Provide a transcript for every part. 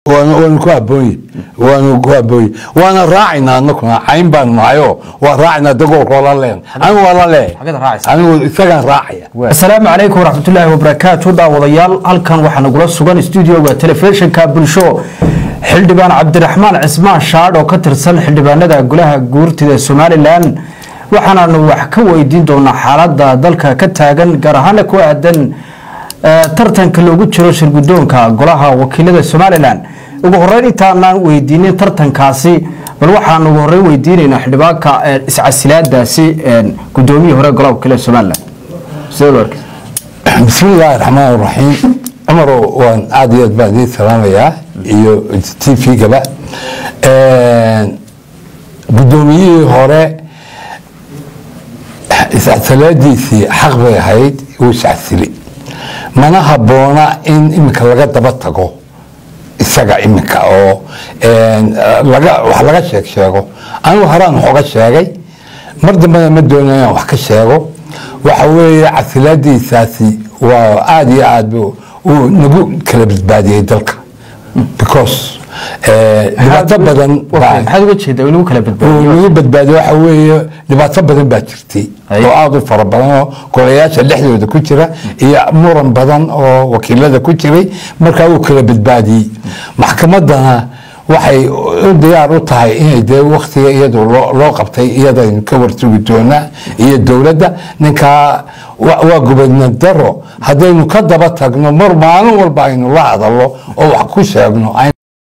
waanu ku haboonye waanu ku haboonye waana raacaynaa anakuna cayn baanu nahayo waa raacaynaa dagoolkoo la leen anigu waa la leeyahay Xageed raacaysa? anigu isagaan raacaya asalaamu calaykum waraxmatullaahi wabarakaatu daawadayaal halkan waxaa nagula sugan stuudioga telefishinka bulsho xildhibaan cabdiraxmaan cismaan shaadh oo ka tirsan xildhibaanada golaha guurtida somalilan waxaanaanu wax ka weydiin doonaa xaalada dalka ka taagan gaar ahaana ku aadan eh, tartanka loogu jiro shirgudoonka golaha wakiilada somalilan ugu horeyn intaanaan weydiinin tartankaasi bal waxaan ugu horeyn weydiinaynaa xildhibaanka eh, iscasilaadaasi eh, gudoomiyihii hore golaha wakiilada somalilan sidee loo arkay bismi illaahi raxmaan raxiim cumarow waan aada iyo aad baan idiin salaamayaa iyo t v-gaba guddoomiyihii hore iscasalaadiisii xaq bay ahayd wuu iscasili mana habboona in iminka laga daba tago isaga iminka oo laga wax laga sheeg sheego anigu horaan waxooga sheegay mar dambena ma doonayo inaan wax ka sheego waxa weeye casilaadiisaasi waa aada iyo aad bu uu nagu kala badbaadiyey dalka because eh, dhibaato badan baa maxaad uga jeedaa in lagu kala uu badbaadiyo nagu badbaadiyo waxa weeye dhibaato badan baa jirtay Haye. oo aada u fara badan oo golayaasha dhexdooda ku jira iyo muran badan oo wakiilada ku jiray markaa uu kala badbaadiyey maxkamadana waxay u diyaar u tahay inay dee waktiga iyadu loo loo qabtay iyadaynu ka warsugi doonaa iyo dowladda ninkaa wa- waa gubadna daro haddaynu ka daba tagno mar maalin walba aynu la hadallo oo wax ku sheegno ay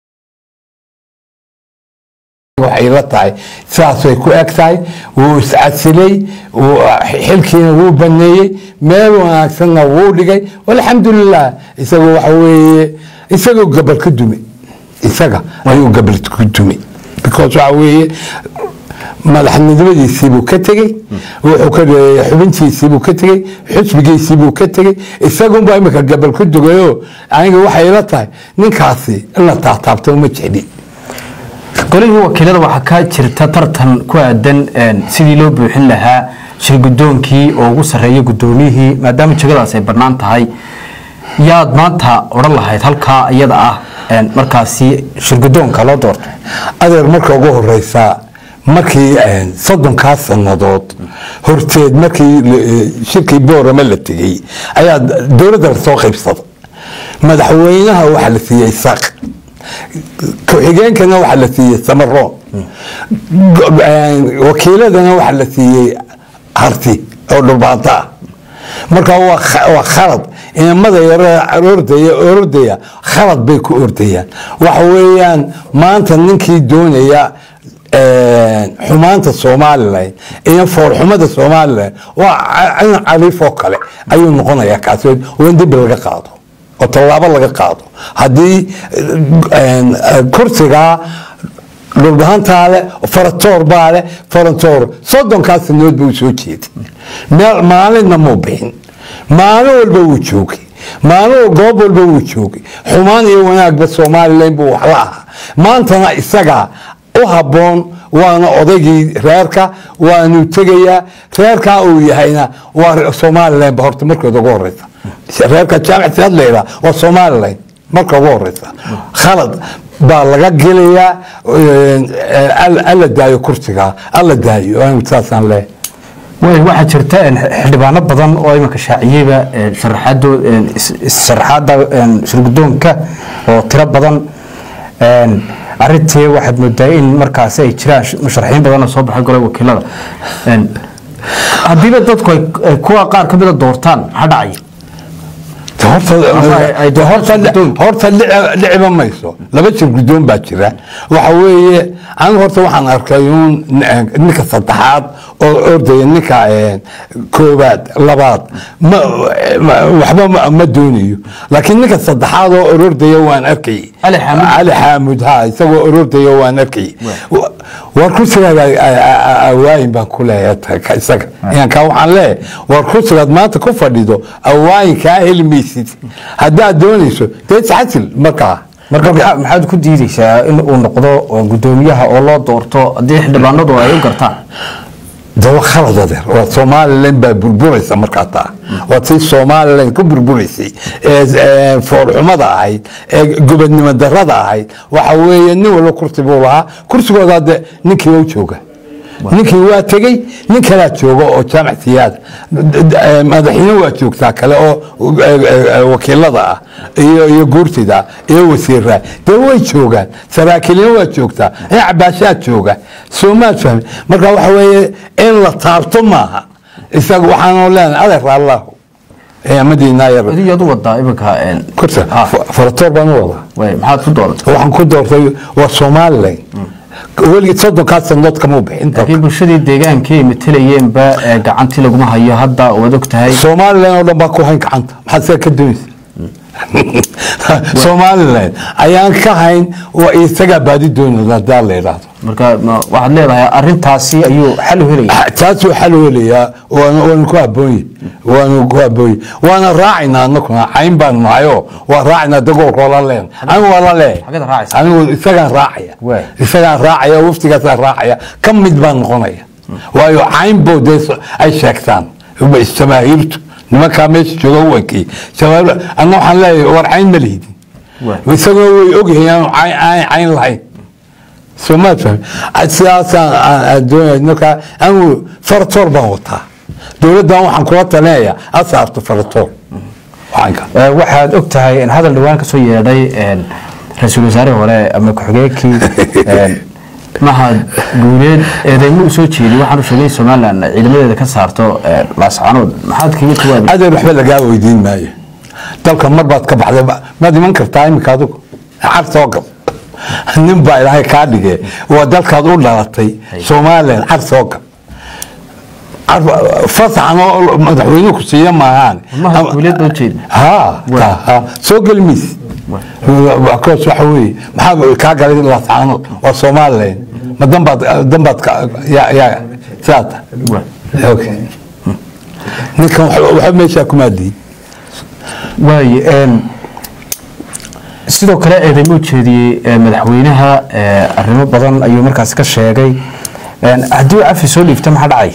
waxay la tahay sidaasay ku eg tahay wuu iscasilay wuu- xilkiina wuu baneeyey meel wanaagsanna wuu dhigay alxamdulilah isagoo waxa weeye isagoo gabal ka dume isaga ayuu gabal ku dume because waxa weeye madaxnimadiisiibuu ka tegey wuxuu ka dhigay xubintiisiibuu ka tegey xusbigiisiibuu ka tegey isagunbaa imika gabal ku dugayo aniga waxay la tahay ninkaasi in la taataabto ma jecli golihii wakiilada waxaa ka jirta tartan ku aadan een, sidii loo buuxin lahaa shirgudoonkii oo ugu sarreeya gudoomiyihii maadaama jegadaas ay bannaan tahay yaad maanta odhan lahayd halkaa iyada ah een, markaasi shirgudoonka loo doorto adeer marka ugu horeysa markii eh, soddonkaa sannadood horteed markii la- eh, shirkii boorama la tegey ayaa dowladda lasoo qaybsada madaxweynaha waxaa la siiyey isaaq ku-xigeenkana waxaa la siiyey samaroon Go- eh, wakiiladana waxaa la siiyey harti oo dhulbaanta ah marka waa kha- waa khalad inamada yare ordaya ordaya khalad bay ku ordayaan waxa weeyaan maanta ninkii doonaya eh, xumaanta somalilan iyo foolxumada somalilan waa ca- cin caliif oo kale ayuu noqonayaa kaasi waa in dembi laga qaado oo tallaabo laga qaado haddii eh, eh, kursigaa dhulbahantaa leh faratoor baa leh farantoor soddonkaa sanood buu soo jeeday meel maalinna muu bixin maalin walba wuu joogay maalin goob walba wuu joogay xumaan iyo wanaagba somalilan buu wax la ahaa maantana isagaa u habboon waana odaygii reerka waanu tegayaa reerkaa uu yahayna waa somalilanba horta markooda ugu horeysa reerka jaamic siyaad la yidhaha waa somalilan marka ugu horeysa khalad baa laga gelayaa eh, alla alla daayo kursiga alla daayo anigu saasaan leeyahay way waxaa jirta een, xildhibaano badan oo iminka shaaciyeyba een, sharaxaado een, is- is- sharaxaada een, shirgudoonka oo tiro badan een, arrintii waxaad moodaa in markaasi ay jiraan sh- musharaxiin badan oo soo baxay golaha wakiilada Een, haddiiba dadku ay ay kuwa qaar ka mida doortaan maxaa dhacaya De horta ay- ay de horta guddoon. horta dhici- dhiciba mayso laba jir guddoon baa jira waxa weeye anigu horta waxaan arkay uun n- ninka saddexaad oo ordaya ninka eh, koowaad labaad ma ma- waxba ma- ma doonayo laakiin ninka saddexaad oo orordaya waan arkay Ali Xaamud. cali xaamud ha isagoo orordaya waan arkay Wa- war kursigaaga awaayin baan ku leeyahay ta- ka- isaga inaan kaa waxaan leeyahay war kursigaad maanta ku fadhido awaayin kaa heli maysid haddaad doonayso dee isxasil markaa marka maxaa- maxaad ku diideysaa in uu noqdo oo gudoomiyaha oo loo doorto haddii xildhibaanadu ay u gartaan dawa khalad adeer waa somalilan baa burburaysa markaa taa waa tii somalilan ku burburaysay ee ee foolxumada ahayd ee gobodnimo darada ahayd waxa weeye nin walba kursi buu lahaa kursigooda de ninkii u jooga ninkii waa tegey nin kalaa jooga oo jaamac siyaada madaxweyne waa joogtaa kale oo eh, eh, wakiilada ah iyo iyo guurtida iyo wasiiraa dee way joogaan saraakiilna waa joogtaa in cabaashaad jooga soomaad fahmi marka waxa weeye in la taabto maaha isaga waxaanu leenahay adeer allahu madiinaa yar adigaad u wadaa iminka kursa Ah. faratoor baan u wadaa way maxaad ku dooratay waxaan ku doortay waa somalilan weligii soddonkaa sanood kama bixin dalka laakiin bulshadii deegaanka ay matalayeenba ee gacantii laguma hayo hadda waad og tahay somalilan oo dhan baa ku hayn gacanta maxaad sidaa ka doonaysa somalilan ayaan ka hayn waa isagaa baadi doonaysa hadaa la idhaahdo marka ma- waxaad leedahay arintaasi ayuu xal u helaya taasuu xal welayaa waanu waanu ku haboonye waanu ku haboonye waana raacaynaa anakuna cayn baan nahayoo waa raacaynaa dagoolkoo la leen anigu waa la leeyahay xageed raacaysa? anigu isagaan raacaya Waay. isagaan raacaya waftigaasaan raacaya ka mid baan noqonaya waayo cayn boo dee so- ay sheegtaan jamaahiirtu nimankaa meesha jooga uwankii jamaahiir anna waxaan leeyahay war cayn ma lihidin Waay. isagoo way ogyihiin aanu cayn cayn- cayn lahayn soomaad fahmi sidaasaan aan- aan doonaya markaa anigu faratoor baan wataa dowladdan waxaan kula talinayaa ha saarto faratoor waxaanka Ee, waxaad og tahay in hadal dhawaan ka soo yeedhay een, ra-iisul wasaare hore ama ku-xigeenkii een, mahad guuleed eedeymo u soo jeediy waxaanu sheegay in somalilan ciidamadeeda ka saarto een, laascanood maxaad kaga jawaabi adeer waxba lagaa weydiin maayo dalka mar baad ka baxday ma- maad iman kartaa iminka adigu car soo gal nin baa ilaahay kaa dhige waa dalkaad u dhalatay somalilan car soo gal Car- fasaxan oo madaxweyne ku siiya maahaan mahad guuleed baa ujeeda ها Waay. ها soo geli miis koos waxa weeye maxaa kaa galay laascaanood waa somalilan ma danbaad danbaad ka- ya- ya saata Waay. okay ninkan wax- waxba meeshaa kumaadiin waaye een, sidoo kale eedeymo u jeediyey ee, madaxweynaha ee, arrimo badan ayuu markaas ka sheegay Een, haddii uu cafi soo dhiibta maxaa dhacay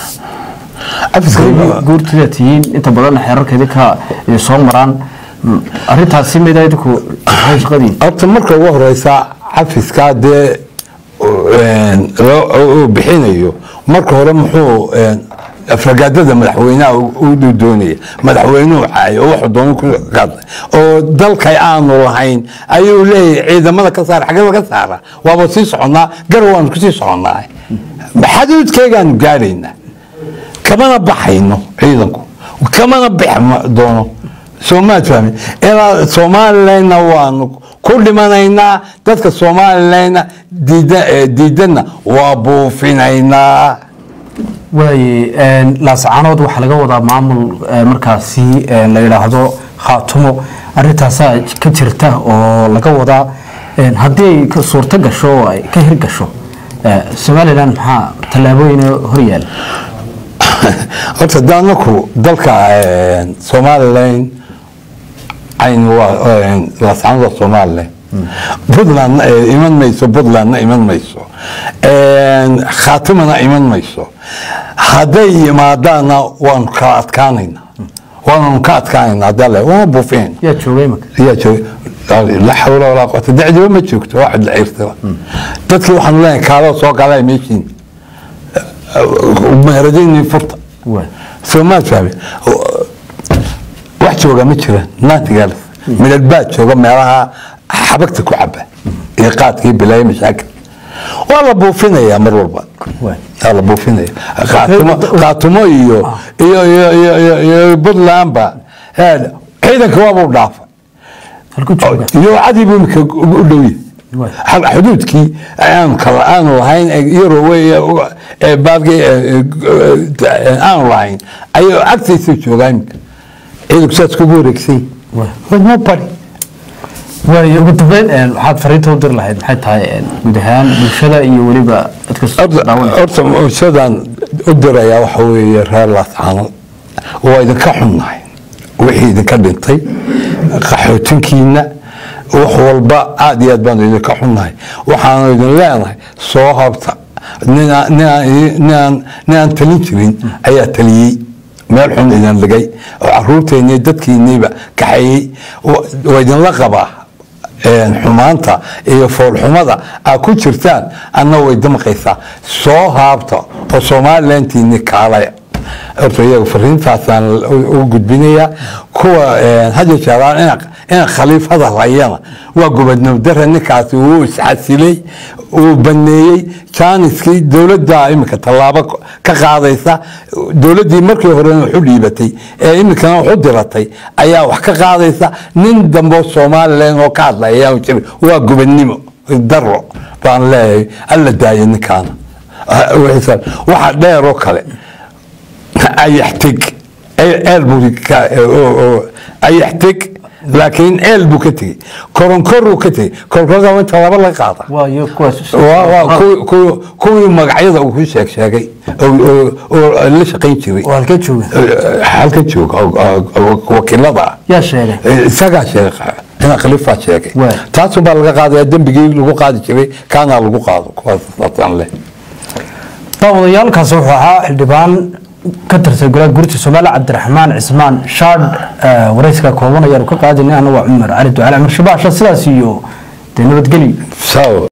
cafiska guurtida tihiin inta badan xeerarkeedii ka idin soo maraan Mm, arrintaasi mida idinku maxay shaqadiin horta marka ugu horeysa cafiska dee een, loo- uu bixinayo marka hore muxuu een, afragaadada madaxweynaha u u doonaya madaxweynuhu caayo oo wuxuu doona ku qaaday oo dalkay aanu lahayn ayuu leeyahay ciidamada ka saara xagee laga saara waaba sii soconnaa gar waanu kusii soconnaa xaduudkeegaanu gaaraynaa kamana baxayno ciidanku kamana bixi ma- doono soomaad fahmi ilaa somalilanna waanu ku dhimanaynaa dadka somalilanna diida eh, diidanna waa buufinaynaa waaye een, laascanood waxaa laga wadaa maamul ee, markaasi ee, la yidhaahdo khaatumo arrintaasaa ka jirta oo laga wadaa een, haddii ay ka suurto gasho oo ay ka hirgasho ee, somalilan maxaa tallaabooyin hor yaala horta de anaku dalka eh, somalilan aynu waa laascanada somalilan puntlandna eh, iman mayso puntlandna iman mayso khaatimana iman mayso hadday yimaadaanna waanu kala adkaanaynaa waananu ka adkaanaynaa haddaa le waana buufin yaa joogay imaka yaa joogay la xawla walaa quwata dacdiba ma joogto waa cidla cirtaba dadkii waxaanu leenahay kaaloo soo galay meeshiin meheradini furta waay soomaad fahmi wax jooga ma jiraan naantigaal midhal baad jooga meelaha xabagta ku caba iyo qaadkii bilaaya mashaakil waa la buufinayaa mar walba waay waa la buufinaya qaatumo qaatumo iyo iyo iyo iyo iyo iyo puntlandba ee, ciidanka waabuu dhaafa halku jooga iyo cadii buu imika u dhowya Waay. Xag- xuduudkii aanu kala aanu lahayn ee Europe ee baadkii aanu lahayn ayuu agtiisa joogaa imika ciidanku saas kugu wareegsay Waay. wadmo bari waaye ugu dambeyn een, waxaad fariinta u diri lahayd maxay tahay een, guud ahaan bulshada iyo weliba dadka Horta- daawanaya horta sidaan u dirayaa waxa weeye reer laascaanood waa idinka xunnahay wixii idinka dhintay qaxootinkiina wax walba aad iyo aad baanu idinka xunnahay waxaanu idin leenahay soo habta ninaa- ninaa- ninaan ninaan talin jirin ayaa taliyey meel xun idin dhigay oo caruurteennii dadkiinniiba kaxeeyey wa- waa idinla qabaa een, xumaanta iyo foolxumada aad ku jirtaan anna way damqaysaa soo haabta oo somalilantiinni kaalaya horta iyaga fariintaasaan u- u gudbinayaa kuwa een, had iyo jeeraan ina ina khaliifada hayana waa gobodnimo dare ninkaasi uu isxasilay uu baneeyey jaaniskii dowladda iminka tallaabo ka qaadaysa dowladdii markii horena waxu dhiibatay ee iminkana waxu diratay ayaa wax ka qaadaysa nin dambe somalilan oo ka hadlaya ayaa jira waa gobodnimo daro baan leeyahay alla daaya ninkaana waxa dheer oo kale ayaxtig eel buu ka- oo- oo- ayaxtig laakiin eel buu ka tegey koronkoruu ka tegey koronkorka inta laba laga qaada waayo kuwaas waa waa kuwii- kuwii- kuwii magacyada uu ku sheeg sheegay oo- oo oo la shaqayn jiray oo halkee jooga halka jooga oo- oo- oo wakiilada ah yaa sheegay isagaa sheega ina khaliifaa sheegay Waay. taasun baa laga qaadaya dembigii lagu qaadi jiray kaanaa lagu qaado kuwaas saasaan leh daawadayaalkaasi wuxuu ahaa xildhibaan ka tirsan golaha guurta soomaaliya cabdiraxmaan cismaan shaadh eh, warayska kooban ayaanu ka qaadinay anagu waa cumar cali ducaale amar shabaasha sidaas iyo dee nabadgelyo sawa